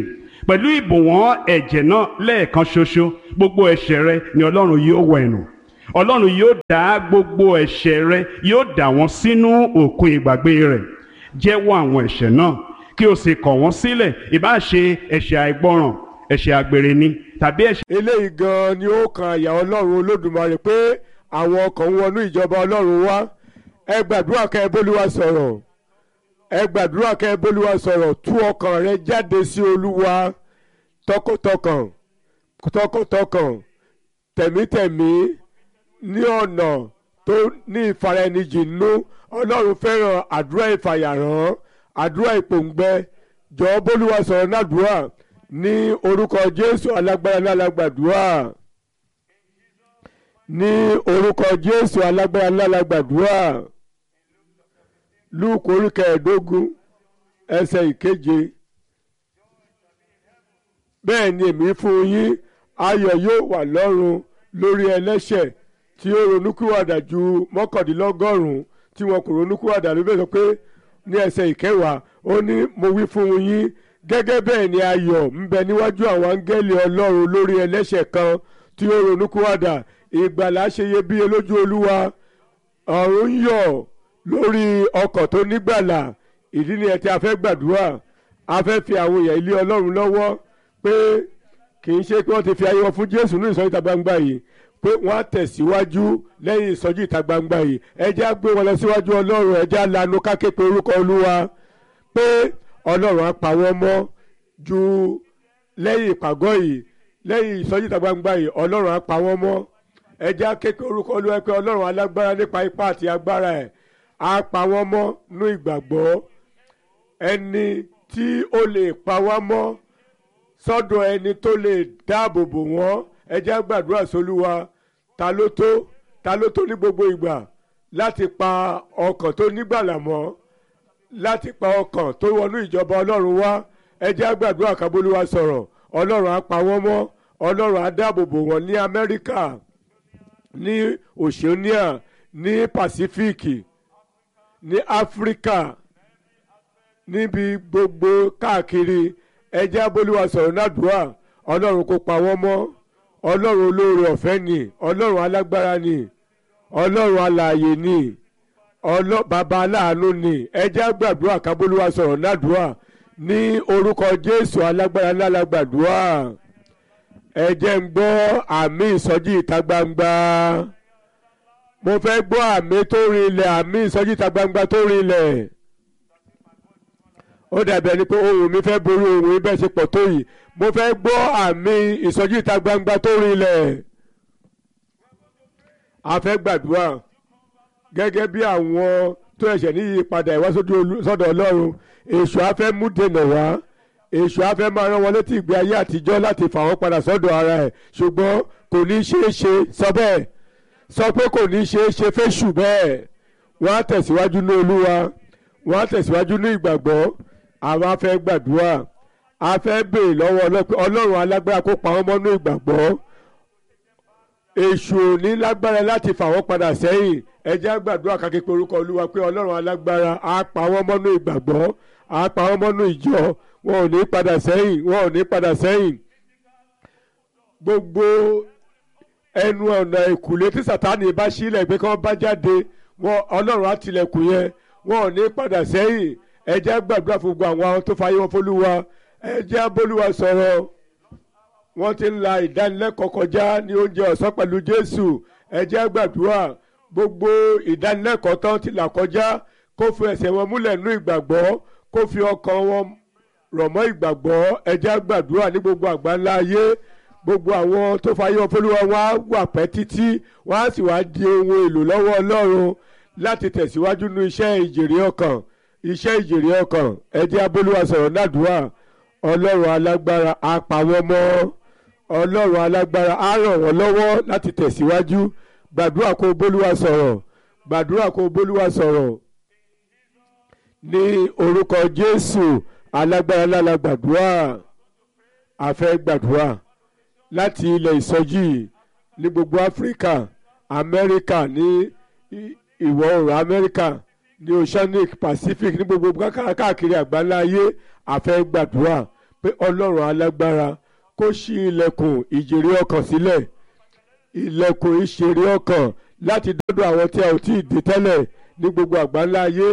pẹ̀lú ìbùwọ́n ẹ̀jẹ̀ náà lẹ́ẹ̀kan ṣoṣo gbogbo ẹ̀ṣẹ̀ rẹ ni ọlọ́run yóò wẹ̀ nù ọlọ́run yóò dá gbogbo ẹ̀ṣẹ̀ rẹ yóò dà wọ́n sínú òkun ìgbàgbé rẹ̀ jẹ́wọ́ àwọn ẹ̀ṣẹ̀ náà kí o sì kọ̀ wọ́n sílẹ̀ ìbáà ṣe ẹ̀ṣẹ̀ àìgbọràn ẹ̀ṣẹ̀ àgbèrè ni tàbí ẹ̀ṣẹ̀ eléyìí gan ni ó kan àyà ọlọ́run olódùmarè pé àwọn ọkàn ń wọnú ìjọba ọlọ́run wá ẹ gbàdúrà kẹ́ ẹ bólúwa sọ̀rọ̀ ẹ gbàdúrà kẹ́ ẹ bólúwa sọ̀rọ̀ tú ọkàn rẹ jáde sí olúwa tọkàntọkàn tọkàntọkàn tẹ̀mítẹ̀mí ní ọ̀nà tó ní ìfaraẹnijì nínú ọlọ́run fẹ́ràn àdúrà ìfàyàrán àdúrà ìpòǹgbẹ jọ̀ọ́ bólúwa sọ̀rọ̀ nàdúrà ní orúkọ jésù alágbára lálágbàdúrà ní orúkọ jésù alágbára lálágbàdúrà lúùkù orí kẹẹ̀ẹ́dógún ẹsẹ̀ ìkeje bẹ́ẹ̀ ni èmi fún yín ayọ̀ yóò wà lọ́run lórí ẹlẹ́ṣẹ̀ tí ó ronúkúwàdà ju mọ́kàndínlọ́gọ́rùn-ún tí wọn kò ronúkúwàdà ló bẹ̀ sọ pé ní ẹsẹ̀ ìkẹwàá ó ní mo wí fún yín gẹ́gẹ́ bẹ́ẹ̀ ni ayọ̀ ń bẹ níwájú àwọn áńgẹ́lì ọlọ́run lórí ẹlẹ́ṣẹ̀ kan tí ó ronúkúwàdà ìgbàlà ṣe iyebíye lójú olúwa ọ̀run ń yọ̀ lórí ọkọ̀ tó nígbàlà ìdí ni ẹ tí a fẹ́ gbàdúrà a fẹ́ fi àwọn èèyàn ilé ọlọ́run lọ́wọ́ pé kì í ṣe pé wọ́n ti fi ayé wọn fún jésù ní ìsọjí ìta gbangba yìí pé wọ́n á tẹ̀síwájú lẹ́yìn ìsọjí ìta gbangba yìí ẹ jẹ́ á gbé wọn lọ síwájú ọlọ́run ẹ jẹ́ á lanu káké pé orúkọ olúwa pé ọlọ́run á pa wọ́n mọ́ ju lẹ́yìn ìpàgọ́ yìí lẹ́yìn ìsọjí ìta gbangba yìí ọlọ́run á pa wọ́n mọ́ ẹ jẹ́ á ké pé orúkọ olúwa pé ọlọ́run alágbára nípa ipá àti agbára ẹ̀ á pa wọ́n mọ́ nú ìgbàgbọ́ ẹni tí ó lè pa wá mọ́ sọ́dọ̀ ẹni tó lè dáàbò bò wọ́n ẹ jẹ́ á gbàdúrà sólúwa ta ló tó ta ló tó ní gbogbo ìgbà láti pa ọkàn tó nígbàlà mọ́ láti pa ọkàn tó wọnú ìjọba ọlọ́run wá ẹ jẹ́ á gbàdúrà kábólúwa sọ̀rọ̀ ọlọ́run á pa wọ́n mọ́ ọlọ́run á dáàbò bò wọ́n ní amẹ́ríkà ní oceania ní pàsífíìkì ní áfíríkà níbi gbogbo káàkiri ẹ jẹ́ abóluwa sọ̀rọ̀ nádùúrà ọlọ́run kó pa wọ́n mọ́ ọlọ́run olóore ọ̀fẹ́ ni ọlọ́run alágbára ni ọlọ́run alààyè ni bàbá aláàánú ni ẹ jẹ́ àgbàdúrà kábóluwa sọ̀rọ̀ nádùúrà ní orúkọ jésù alágbára lálágbàdúrà ẹ jẹ́ ń gbọ́ àmì ìsọjí ìta gbangba mo fẹ́ gbọ́ àmì tó rinlẹ̀ àmì ìsọjí ìta gbangba tó rinlẹ̀ ó dàbí ẹni pé ohùn mi fẹ́ borí ohùn ibẹ̀ ṣe pọ̀ tó yìí mo fẹ́ gbọ́ àmì ìsọjí ìta gbangba tó rinlẹ̀ a fẹ́ gbàdúrà gẹ́gẹ́ bí àwọn tó ẹ̀ṣẹ̀ ní ìyípadà ìwá sọ́dọ̀ ọlọ́run èṣù á fẹ́ mú dènà wá èṣù á fẹ́ máa rán wọn létí ìgbé ayé àtijọ́ láti fà wọ́n padà sọ́dọ̀ ara ẹ̀ ṣùgbọ́n kò ní ṣeé ṣe sọ bẹ́ẹ̀ sọ pé kò ní ṣeé ṣe fẹ́ṣù bẹ́ẹ̀ wọ́n á tẹ̀síwájú ní olúwa wọ́n á tẹ̀síwájú ní ìgbàgbọ́ àwọn afẹ́ gbàdúrà afẹ́ béèrè lọ́wọ́ ọlọ́run alágbára kó pa wọ́n mọ́nú ìgbàgbọ́ èṣù ò ní lágbára láti fà wọ́n padà sẹ́yìn ẹ jẹ́ gbàdúrà ká képe orúkọ olúwa pé ọlọ́run alágbára á pa wọ́n mọ́nú ìgbàgbọ́ á pa wọ́n mọ́nú ìjọ wọn ò ní padà sẹ́yìn wọn ò ní padà sẹ́yìn gbogbo ẹnu ọ̀nà ìkùlé tí sàtáni bá sílẹ̀ pé kí wọ́n bá jáde wọn ọlọ́run á tilẹ̀kùn yẹn wọn ò ní padà sẹ́yìn ẹ jẹ́ gbàdúrà fún gbogbo àwọn tó fàyè wọn fọlúwa ẹ jẹ́ bólúwa sọ̀rọ̀ wọ́n ti ń la ìdánilẹ́kọ̀ọ́ kọjá ní oúnjẹ ọ̀sán pẹ̀lú jésù ẹ jẹ́ gbàdúrà gbogbo ìdánilẹ́kọ̀ọ́ tán ti là kọjá kó fi ẹsẹ̀ wọn múlẹ̀ nú ìgbàgbọ́ kó fi ọkàn wọn rọ̀ mọ́ ìgbàgbọ́ ẹ jẹ́ gbàdúrà ní gbogbo àgbáńlá ayé gbogbo àwọn tó fàyè wọn fọlúwa wọn á wà pẹ́ títí wọn á sì wá di ohun èlò lọ́wọ́ ọlọ́run láti tẹ̀síwájú nú iṣẹ́ ìjèrè ọkàn iṣẹ́ ìjèrè ọkàn ẹ jẹ́ abólúwa sọ̀rọ̀ nádùúrà ọlọ́run alágbára á pa wọ́n mọ́ ọlọ́run alágbára á ràn wọ́n lọ́wọ́ láti tẹ̀síwájú gbàdúrà kó bólúwa sọ̀rọ̀ gbàdúrà kó bólúwa sọ̀rọ̀ ní orúkọ jésù alágbára lála gbàdúrà a fẹ́ gbàdúrà láti ilẹ̀ ìsọjí ní gbogbo áfíríkà amẹ́ríkà ní ìwọ̀ oòrùn amẹ́ríkà ní oceanic pacific ní gbogbo káàkiri àgbáńlá ayé a fẹ́ gbàdúrà pé ọlọ́run alágbára kó ṣí ilẹ̀kùn ìjèrè ọkàn sílẹ̀ ilẹ̀kùn ìṣeré ọkàn láti dọ́dọ̀ àwọn tí a ò tí ì dé tẹ́lẹ̀ ní gbogbo àgbáńlá ayé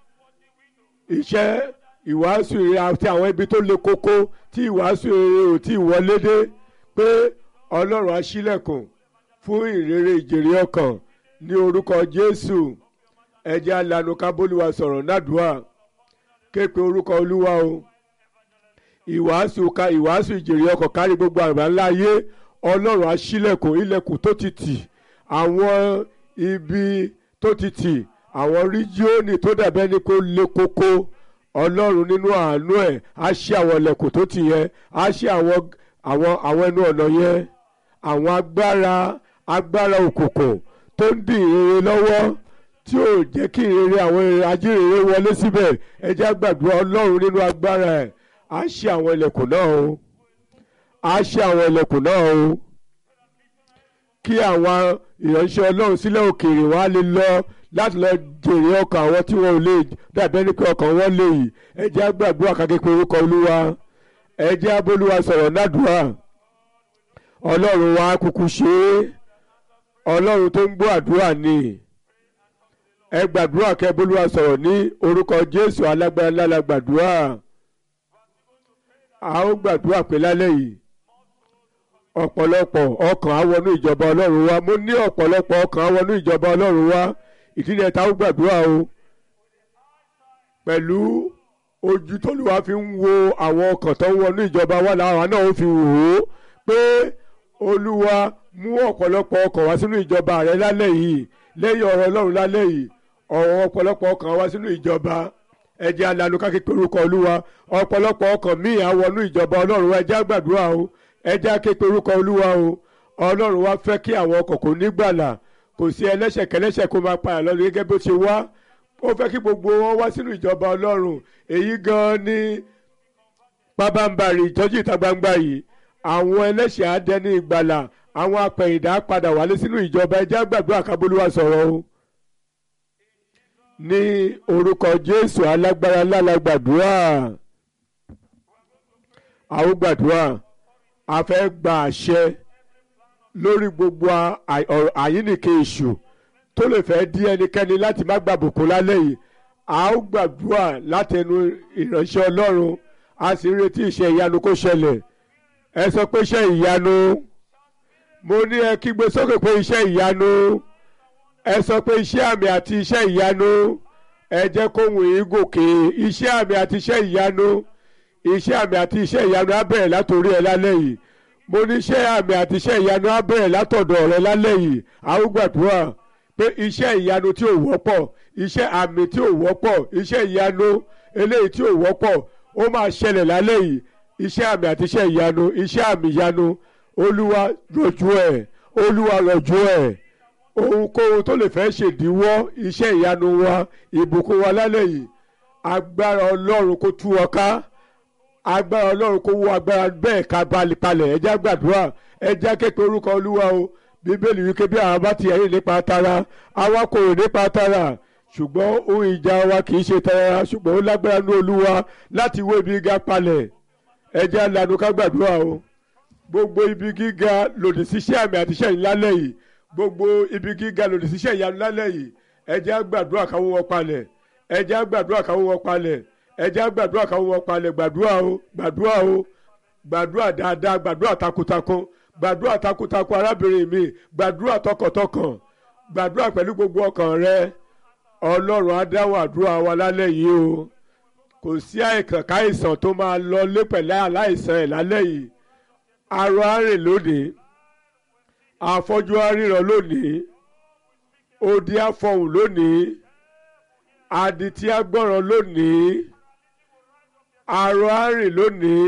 iṣẹ́ ìwàásù rere àti àwọn ibi tó le koko tí ìwàásù rere ò tí ì wọlé dé pé ọlọ́run á ṣílẹ̀kùn fún ìrere ìjèrè ọkàn ní orúkọ jésù ẹ jẹ́ á lanu kábólúwa sọ̀rọ̀ nádùúà képe orúkọ olúwa o ìwàásù ka ìwàásù ìjèrè ọkàn kárí gbogbo àgbáńlá ayé ọlọ́run á ṣílẹ̀kùn ilẹ̀kùn tó ti tì àwọn ibi tó ti tì àwọn ríjíọ́nì tó dàbẹ́ ni kó le koko ọlọ́run nínú àánú ẹ̀ á ṣí àwọn ilẹ̀kùn tó ti yẹn á ṣí àwọn àwọn àwọn ẹnu ọ̀nà yẹn àwọn agbára agbára òkùnkùn tó ń dì ìrere lọ́wọ́ tí ò jẹ́ kí ìrere àwọn ajírere wọlé síbẹ̀ ẹ jẹ́ á gbàdúrà ọlọ́run nínú agbára ẹ̀ á ṣí àwọn ilẹ̀kùn náà o á ṣí àwọn ilẹ̀kùn náà o kí àwọn ìránṣẹ́ ọlọ́run sílẹ̀ òkèèrè wọn á lè lọ láti lọ jèrè ọkàn àwọn tí wọn ò lè dàbẹ́ ní pé ọkàn wọn lè yìí ẹ jẹ́ á gbàdúrà káképe orúkọ olúwa ẹ jẹ́ á bólúwa sọ̀rọ̀ nádùúrà ọlọ́run wa kúkú ṣe é ọlọ́run tó ń gbọ́ àdúrà ni ẹ gbàdúrà kẹ́ bólúwa sọ̀rọ̀ ní orúkọ jésù alágbára ńlá la gbàdúrà a ó gbàdúrà pé lálẹ́ yìí ọ̀pọ̀lọpọ̀ ọkàn á wọnú ìjọba ọlọ́run wa mo ní ọ̀pọ̀lọpọ̀ ọkàn á wọnú ìjọba ọlọ́run wa ìdílé ta ó gbàdúrà o pẹ̀lú ojú tóluwa fi ń wo àwọn ọkàn tó ń wọnú ìjọba wa làwọn náà ó fi wò ó pé olúwa mú ọ̀pọ̀lọpọ̀ ọkàn wá sínú ìjọba rẹ lálẹ́ yìí lẹ́yìn ọ̀rọ̀ ọlọ́run lálẹ́ yìí ọ̀rọ̀ ọ̀pọ̀lọpọ̀ ọkàn wá sínú ìjọba ẹ jẹ́ alanu káképe orúkọ olúwa ọ̀pọ̀lọpọ̀ ọkàn míì á wọnú ìjọba ọlọ́run ẹ jẹ́ á gbàdúrà o ẹ jẹ́ á képe orúkọ olúwa o ọlọ́run wá fẹ́ kí àwọn ọkàn kò nígbàlà kò sí ẹlẹ́ṣẹ̀ kẹlẹ́ṣẹ̀ kó máa pa àlọ́ gẹ́gẹ́ bó ṣe wá ó fẹ́ kí gbogbo wọn wá sínú ìjọba ọlọ́run èyí gan ni pábánbarì ìtọ́jú ìta gbangba yìí àwọn ẹlẹ́ṣẹ̀ á dẹni ìgbàlà àwọn apẹ̀yìndà á padà wálé sínú ìjọba ẹ jẹ́ á gbàdúrà kábólúwa sọ̀rọ̀ o ní orúkọ jésù alágbára ńlá la gbàdúrà àwọn gbàdúrà a fẹ́ gba àṣẹ lórí gbogbo àyínnìke èṣù tó lè fẹ́ dí ẹnikẹ́ni láti má gbàbùkún lálẹ́ yìí a ó gbàdúrà látẹnu ìránṣẹ́ ọlọ́run a sì ń retí iṣẹ́ ìyanu kó ṣẹlẹ̀ ẹ sọ pé iṣẹ́ ìyanu mo ní ẹ kígbe sókè pé iṣẹ́ ìyanu ẹ sọ pé iṣẹ́ àmì àti iṣẹ́ ìyanu ẹ jẹ́ kóhùn yín gòkè iṣẹ́ àmì àti iṣẹ́ ìyanu iṣẹ́ àmì àti iṣẹ́ ìyanu á bẹ̀rẹ̀ látòrí ẹ lálẹ́ yìí mo ní iṣẹ́ àmì àti iṣẹ́ ìyanu á bẹ̀rẹ̀ látọ̀dọ̀ rẹ lálẹ́ yìí a ó gbàdúrà pé iṣẹ́ ìyanu tí ò wọ́pọ̀ iṣẹ́ àmì tí ò wọ́pọ̀ iṣẹ́ ìyanu eléyìí tí ò wọ́pọ̀ ó máa ṣẹlẹ̀ lálẹ́ yìí iṣẹ́ àmì àti iṣẹ́ ìyanu iṣẹ́ àmì ìyanu olúwa rọ̀jú ẹ̀ olúwa rọ̀jú ẹ̀ ohunkóhun tó lè fẹ́ ṣèdíwọ́ iṣẹ́ ìyanu wa ìbùkún wa lálẹ́ yìí agbára ọlọ́run kó tú ọ ká agbára ọlọ́run kó wó agbára bẹ́ẹ̀ ká balẹ̀ ẹja gbàdúrà ẹja kékeré orúkọ olúwa o bíbélì wípé bí àwọn bá ti ẹ̀yìn nípa tara àwa kò rò nípa tara ṣùgbọ́n ohun ìjà wa kì í ṣe tara ṣùgbọ́n ó lágbára ní olúwa láti wó ibi gíga palẹ̀ ẹja lanu ká gbàdúrà o gbogbo ibi gíga lòdì síṣẹ́ àmì àti iṣẹ́ ìlálẹ́ yìí gbogbo ibi gíga lòdì síṣẹ́ ìyanu lálẹ́ yìí ẹja gbàdúrà káwọn wọn palẹ̀ ẹja gbàdúrà káwọn wọn palẹ̀ ẹja gbàdúrà káwọn wọn palẹ̀ gbàdúrà o gbàdúrà o gbàdúrà dáadáa gbàdúrà takuntakun gbàdúrà takuntakun arábìnrin mi gbàdúrà tọkàntọkàn gbàdúrà pẹ̀lú gbogbo ọkàn rẹ ọlọ́run á dáhùn àdúrà wa lálẹ́ yìí o kò sí àìkàn káìsàn tó máa lọ lé pẹ̀lú aláìsàn ẹ̀ lálẹ́ yìí arọ arìn lónìí afọ́jú aríran lónìí odi afọhùn lónìí adití agbọ́ràn lónìí arọ arìn lónìí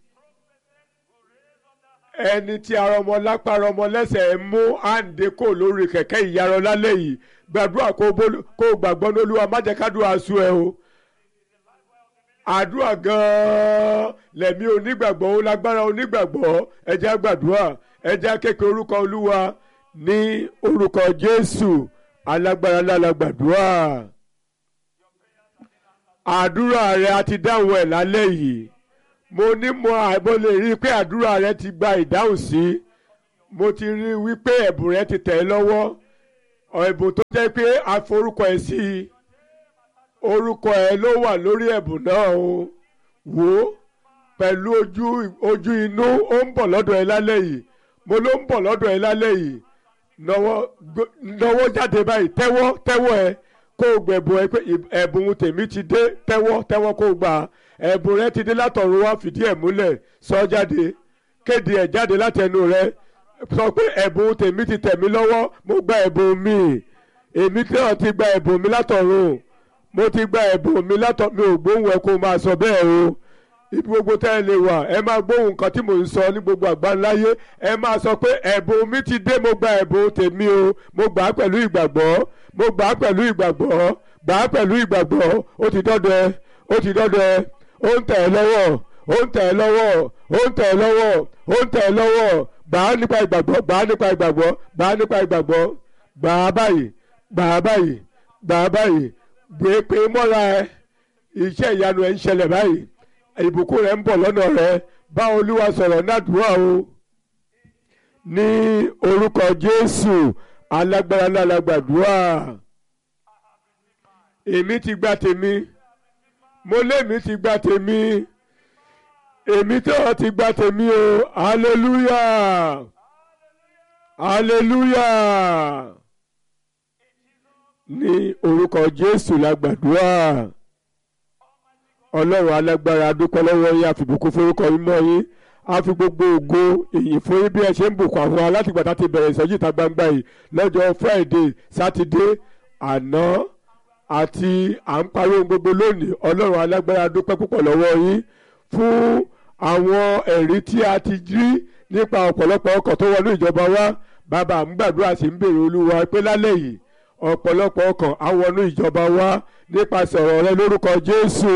ẹni tí ara ọmọ lápá ara ọmọ lẹ́sẹ̀ ń mú àǹdè kò lórí kẹ̀kẹ́ ìyarọ lálẹ́ yìí gbàdúrà kó gbàgbọ́ ní olúwa má jẹ́ kádùá sú ẹ o àdúrà gan-an lẹ̀mí onígbàgbọ́ ó lágbára onígbàgbọ́ ẹ jẹ́ á gbàdúrà ẹ jẹ́ á kékeré orúkọ olúwa ní orúkọ jésù alágbára ńlá gbàdúrà àdúrà rẹ a ti dáhùn ẹ̀ lálẹ́ yìí mo ní mo àìbọ̀ lè rí i pé àdúrà rẹ ti gba ìdáhùn sí mo ti rí i wípé ẹ̀bùn rẹ ti tẹ̀ ẹ́ lọ́wọ́ ẹ̀bùn tó jẹ́ pé a forúkọ ẹ̀ sí i orúkọ ẹ̀ ló wà lórí ẹ̀bùn náà o wò ó pẹ̀lú ojú ojú inú ó ń bọ̀ lọ́dọ̀ ẹ lálẹ́ yìí mo ló ń bọ̀ lọ́dọ̀ ẹ lálẹ́ yìí nọwọ́ gbé- nọwọ́ jáde báyìí tẹ́wọ́ tẹ́wọ́ ẹ kó o gbẹ̀bùn ẹ pé ì- ẹ̀bùn tèmi ti dé tẹ́wọ́ tẹ́wọ́ kó o gbà á. ẹ̀bùn rẹ ti dé látọ̀run wá fìdí ẹ̀ múlẹ̀ sọ jáde kéde ẹ̀ jáde láti ẹnu rẹ sọ pé ẹ̀bùn tèmi ti tẹ̀ mí lọ́wọ́ mo gba ẹ̀bùn mi èmi tí wọ́n ti gba ẹ̀bùn mi látọ̀run mo ti gba ẹ̀bùn mi látọ̀ mi ò gbóhùn ẹ kó o máa sọ bẹ́ẹ̀ o ibi gbogbo tẹ́ ẹ lè wà ẹ máa gbóhùn nǹkan tí mò ń sọ ní gbogbo àgbáńláyé ẹ máa sọ pé ẹ̀bùn mi ti dé mo gba ẹ̀bùn tèmi o mo gbà á pẹ̀lú ìgbàgbọ́ mo gbà á pẹ̀lú ìgbàgbọ́ gbà á pẹ̀lú ìgbàgbọ́ ó ti dọ́dọ̀ ẹ ó ti dọ́dọ̀ ẹ ó ń tẹ̀ ẹ́ lọ́wọ́ ó ń tẹ̀ ẹ́ lọ́wọ́ ó ń tẹ̀ ẹ́ lọ́wọ́ ó ń tẹ̀ ẹ́ lọ́wọ́ gbà á nípa ìgbàgbọ́ gbà á nípa ìgbàgbọ́ gbà á nípa ìgbàgbọ́ gbà á báyìí gbà á báyìí gbà á báyìí gbé pé mọ́ra ẹ iṣẹ́ ìyanu ẹ̀ ń ṣẹlẹ̀ báyìí ìbùkún rẹ̀ ń bọ̀ lọ́nà rẹ̀ bá olúwa sọ̀rọ̀ nádùúrà o ní orúkọ jésù alágbára náà la gbàdúrà èmi ti gba tèmi mo lémi ti gba tèmi èmi tí wọ́n ti gba tèmi o hallelujah hallelujah ní orúkọ jésù la gbàdúrà ọlọ́run alágbára dúpẹ́ lọ́wọ́ yín àfìbùkún forúkọ yín mọ́ yín a fi gbogbo ògo èyí fún yín bí ẹ ṣe ń bùkún àwọn alátìgbà tá ti bẹ̀rẹ̀ ìsọjí ìta gbangba yìí lọ́jọ́ friday sátidé àná àti à ń parí ohun gbogbo lónìí ọlọ́run alágbára dúpẹ́ púpọ̀ lọ́wọ́ yín fún àwọn ẹ̀rí tí a ti rí nípa ọ̀pọ̀lọpọ̀ ọkọ̀ tó wọnú ìjọba wa bàbá à ń gbàdúrà sí ń bèrè olúwa pé lálẹ́ yìí ọ̀pọ̀lọpọ̀ ọkọ̀ á wọnú ìjọba wa nípasẹ̀ ọ̀rọ̀ rẹ lórúkọ jésù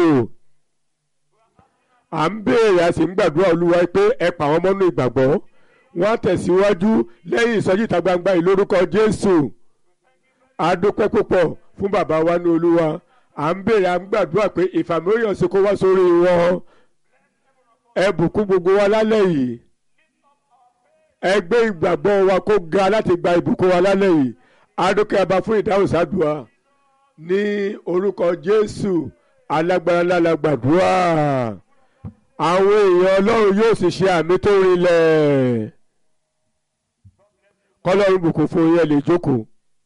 à ń béèrè a sì ń gbàdúrà olúwa pé ẹ pa àwọn mọ́nú ìgbàgbọ́ wọ́n á tẹ̀síwájú lẹ́yìn ìsọjí ìta gbangba yìí lórúkọ jésù a dúpẹ́ púpọ̀ fún bàbá wa ní olúwa à ń béèrè à ń gbàdúrà pé ìfàmìlóyàn sí kó wá sórí wọn ẹ bùkún gbogbo wa lálẹ́ yìí ẹ gbé ìgbàgbọ́ wa kó ga láti gba ìbùkún wa lálẹ́ yìí a dúpẹ́ abá fún ìdáhùn sádùá ní orúkọ jésù alágbára ńlá la gbàdúrà àwọn èèyàn ọlọ́run yóò sì ṣe àmì tó rinlẹ̀ kọ́lọ́run bùkún fún yẹn lè jókòó.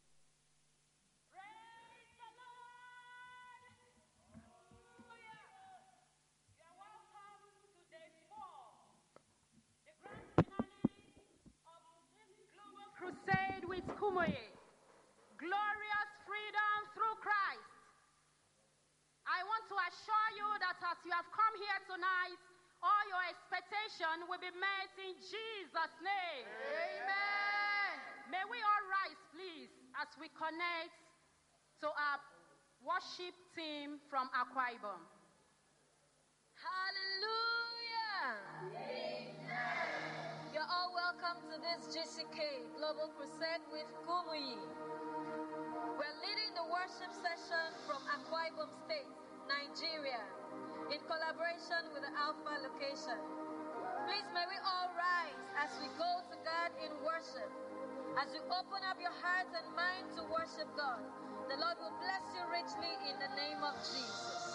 You're welcome to day four, the grand finale of this global crusade with Kumoye. Glorious freedom through Christ. I want to assure you that as you have come here tonight, all your expectation will be met in Jesus' name. Amen. May we all rise, please, as we connect to our worship team from Akwa Ibom. Hallelujah! You're all welcome to this GCK Global Crusade with Kumuyi. We're leading the worship session from Akwa Ibom State, Nigeria, in collaboration with the Alpha location. Please may we all rise as we go to God in worship. As you open up your hearts and mind to worship God, the Lord will bless you richly in the name of Jesus.